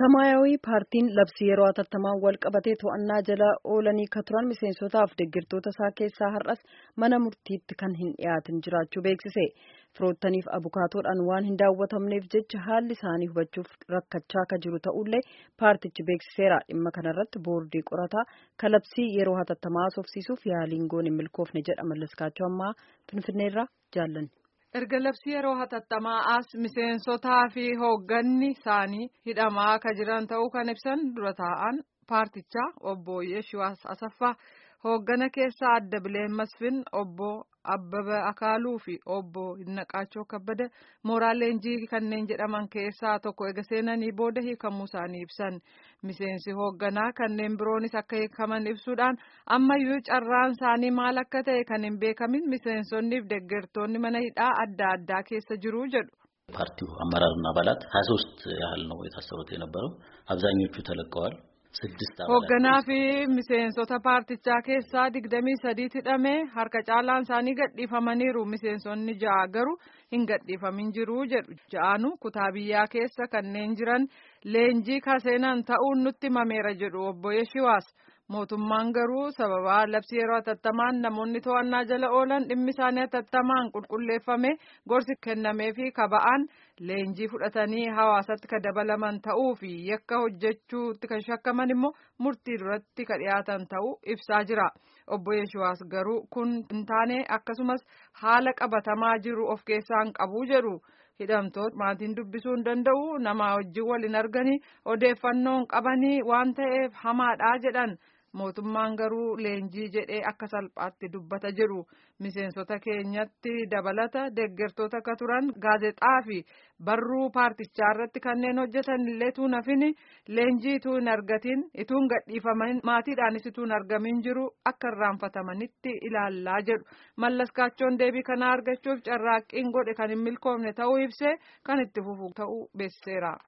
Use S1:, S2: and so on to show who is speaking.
S1: ሰማያዊ ፓርtiin labsii yeroo hatattamaan wal qabatee to'annaa jala oolanii ka turan miseensotaaf deeggartoota isaa keessaa har'as mana murtiitti kan hin dhiyaatin jiraachuu beeksise. Firoottaniif abukaatoodhaan waan hin daawwatamneef jecha haalli isaanii hubachuuf rakkachaa ka jiru ta'ullee paartichi beeksiseera. Dhimma kanarratti boordii qorataa ka labsii yeroo hatattamaa haasofsiisuuf yaaliin goon hin milkoofne jedha mallaskaachuu ammaa finfinneerraa jaallanne.
S2: erga labsii yeroo hatattamaa as miseensotaa fi hoogganni isaanii hidhamaa akka jiran ta'uu kan ibsan dura taa'an paartichaa obbo Yeeshuwaas Asaffaa hooggana keessaa adda bileen masfin obbo Abbaba Akaaluu fi obbo Hinnaqaachoo Kabbada mooraa leenjii kanneen jedhaman keessaa tokko ega seenanii booda hiikamuu isaanii ibsan miseensi hoogganaa kanneen biroonis akka hiikaman ibsuudhaan ammayyuu carraan isaanii maal akka ta'e kan hin beekamin miseensonniif deeggartoonni mana hidhaa adda addaa keessa jiru jedhu.
S3: ፓርቲው አመራርና አባላት ሀያ ሶስት ያህል ነው የታሰሩት የነበረው አብዛኞቹ ተለቀዋል።
S2: hoogganaa fi miseensota paartichaa keessaa digdamii sadiitti hidhamee harka caalaan isaanii gadhiifamaniiru miseensonni ja'a garuu hin gadhiifamin jiru jedhu ja'aanu kutaa biyyaa keessa kanneen jiran leenjii kaseenan ta'uun nutti himameera jedhu obbo Yeshiwaas mootummaan garuu sababa labsii yeroo hatattamaan namoonni to'annaa jala oolan dhimmi isaanii hatattamaan qulqulleeffame gorsi kennamee fi kaba'aan leenjii fudhatanii hawaasatti ka dabalaman ta'uu fi yakka hojjechuutti kan shakkaman immoo murtii duratti ka dhiyaatan ta'uu ibsaa jira. Obbo Yeeshuwaas garuu kun hin taane akkasumas haala qabatamaa jiru of keessaa hin qabu jedhu. hidhamtoota maatiin dubbisuu hin danda'u nama wajjin wal hin arganii odeeffannoo hin qabanii waan ta'eef hamaadha jedhan mootummaan garuu leenjii jedhee akka salphaatti dubbata jedhu miseensota keenyatti dabalata deeggartoota akka turan gaazexaa fi barruu paartichaa irratti kanneen hojjetan illee tuun hafini leenjii ituu hin argatin ituu hin gadhiifaman maatiidhaanis ituu hin argamin jiru akka irraanfatamanitti ilaallaa jedhu mallaskaachoon deebii kanaa argachuuf carraaqqiin godhe kan hin milkoofne ta'uu ibsee kan itti fufu ta'uu beeksiseera.